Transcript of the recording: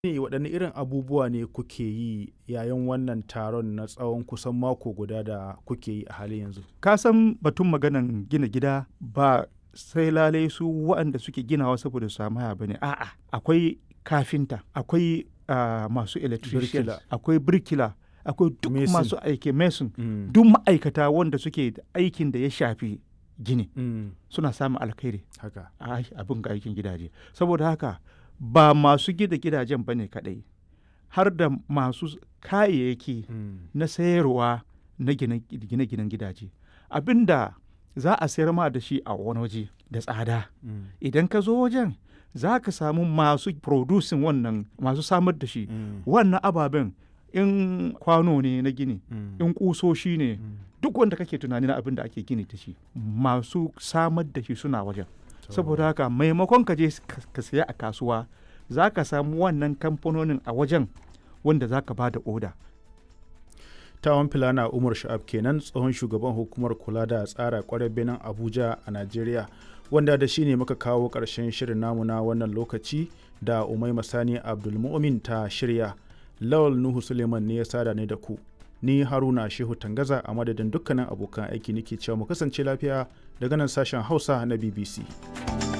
ne waɗanne irin abubuwa ne kuke yi yayin wannan taron na tsawon kusan mako guda da kuke yi a halin yanzu ka san batun maganan gina gida ba sai lalai su waɗanda suke ginawa saboda su samu haya bane a'a akwai kafinta akwai ah, masu electrician Birkila. akwai birkila akwai duk Mason. masu aiki mason Mm. duk ma'aikata wanda suke da aikin da ya shafi gini Mm. suna samun alkhairi haka a ai- abin ga aikin gidaje saboda haka ba masu gida gidajen bane kadai har da masu kayayyaki Mm. na sayarwa na gine- gine-ginen gidaje abinda za a sayar ma da shi a wani waje da tsada Mm. idan ka zo wajen za ka samu masu producing wannan masu samar da shi Mm. wannan ababen in kwano ne na gini Mm. in kusoshi ne Mm. duk wanda kake tunani na abin da ake gini da shi masu samar da shi suna wajen To, saboda haka maimakon ka je ka- ka saya a kasuwa za ka samu wannan kamfanonin a wajen wanda za ka ba da oda tawon filana umar sha'ab kenan tsohon shugaban hukumar kula da tsara kwarar benin abuja a najeriya wanda da shi ne muka kawo ƙarshen shirin namu na wannan lokaci da umai masani abdulmumin ta shirya lawal nuhu suleiman ne ya sada ne da ku ni haruna shehu tangaza a madadin dukkanin abokan aiki nake cewa mu kasance lafiya daga nan sashen hausa na bbc